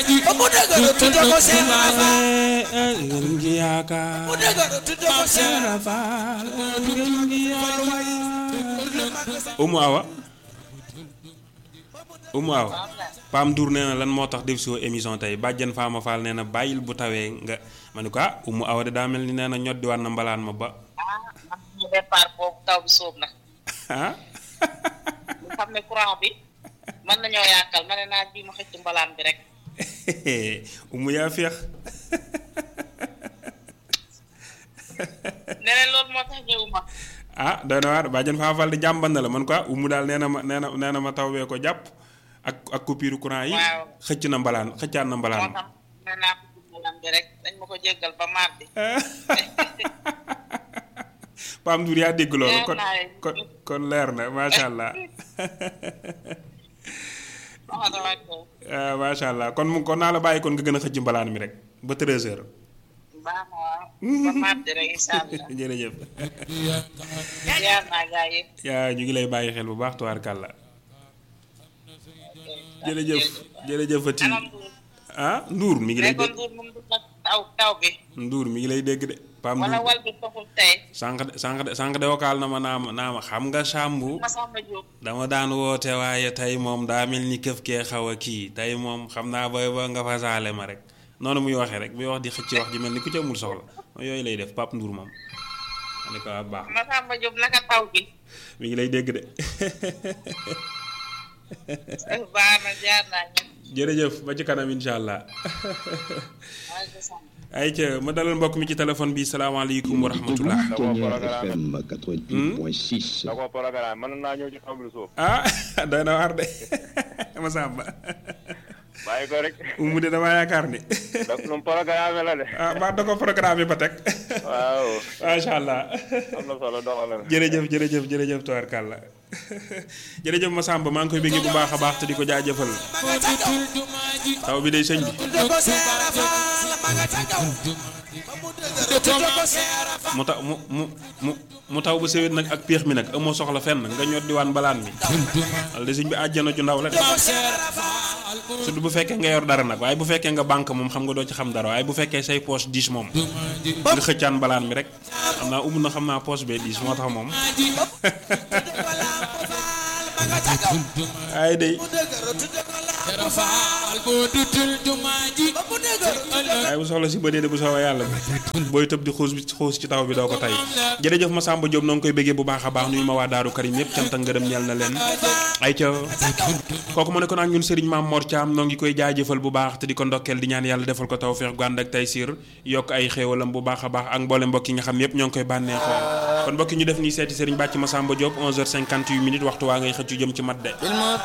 ba mu dëgër tudde ko Seex Ibra Faal ngeen ngi yaakaar mu dëgër tudde ko Seex Ibra Faal ngeen ngi yaakaar Umu Awa Umu Awa Pam Ndour nee na lan moo tax def si émission tey bàjjen Faama Fall nee na bàyyil bu tawee nga ma ne ko ah Umu Awa de daa mel ni nee na ñoddiwaat na mbalaan ma ba ah man ñu départ boobu taw bi sóob na ah ñu xam ne courant bi mën nañoo yàqal ma ne naa ji ma xëcc mbalaan bi rek Umu yaa féex neneen loolu moo tax ñëwuma ah doy na waar bàjjen Faama Fall di jàmban na la man ko ah Umu daal nee na ma nee na nee na ma taw bee ko jàpp ak ak coupure courant yi Waaw. xëcc na mbalaan xëccaat na moo mbalaan ma tax ne naa ko xëcc mbalaan bi rek dañ ma ko jéggal ba mardi Pam Ndour yaa dégg loolu Leer kon naa leen. kon kon leer na macha allah wax na waay ko ah macha allah kon mu kon naa la bàyyi kon nga gën a xëcc mbalaan mi rek ba 13h. baax na waaw ba mardi rek incha allah jërëjëf yaar naa gaa yëpp yaa ñu ngi lay bàyyi xel bu baax tubaarkàlla jërëjëf jërëjëf Fati anam Ndour ah Ndour mi ngi lay nekkoon dégg Ndour moom du nag taw taw bi Ndour mi ngi lay dégg de Pam wala Ndour wal bi taxul tey sànq de sànq de sànq de wakaal na ma naa ma naa ma xam nga Sambu Masamba Diop dama daan woote waaye tey moom daa mel ni këf kee xaw a kii tey moom xam naa booy ba nga fasaale ma rek noonu muy waxee rek muy wax di xëcc wax ji mel ni ku ci amul soxla yooyu lay def Pape Ndour moom ma ne ko ah baax na Masamba Diop naka taw bi mi ngi lay dégg de baax na jaar naa ñëpp jërëjëf ba ci kanam incha allah maa ngi sant ay ca ma dalal mbokk mi ci téléphone bi salaamaaleykum wa rahmatullah Ténière FM 88.6. da ko programme mën naa ñëw ci taw bi suuf ah doy na waar de ma sàmba bàyyi ko rek umu de damaa yaakaar ni da nu mu programme la de ah ba da ko programme ba teg waaw macha allah am na solo doxal na jërëjëf jërëjëf jërëjëf tubaarkàlla jërëjëf Massamba maa ngi koy bëggee bu baax a baax te di ko jaajëfal ma nga ca kaw taw bi day sëñ bi tudde ko Seex Ibra Faal ma nga ca kaw ba mu dëgër tudde ko Seex Ibra Faal mu taw mu mu mu mu taw bu sewet nag ak péex mi nag amoo soxla fenn nga ñot diwaan balaan mi wala de sëñ bi àjjana ju ndaw la de ko Seex Ibra Faal surtout bu fekkee nga yor dara nag waaye bu fekkee nga banque moom xam nga doo ci xam dara waaye bu fekkee say poche diis moom nga xëccaan balaan mi rek xam naa umu na xam naa poche bee diis moo tax moom tudde ko Lamp Faal ma nga ca kaw ay day mu dëgër tudde ko Lamp Faal ba mu dëgër waaye bu soxla si bëdee de bu soobee yàlla bi booy tëb di xuus bi xuus ci taw bi doo ko tay jërëjëf Massamba Diop noo ngi koy bëggee bu baax a baax nuyu ma waa Daaru Karim yëpp cant ak ngërëm ñeel na leen ay ca kooku mu ne ko nag ñun Serigne Mame Mor Thiam noo ngi koy jaajëfal bu baax te di ko ndokkeel di ñaan yàlla defal ko tawfeex gu ànd ak taysiir yokk ay xéewalam bu baax a baax ak mboole mbokk yi nga xam yëpp ñoo ngi koy bànneexoo kon mbokk yi ñu def nii seeti Serigne Bàcc Massamba Diop 11h58 minutes waxtu waa ngay xëccu jëm ci mat de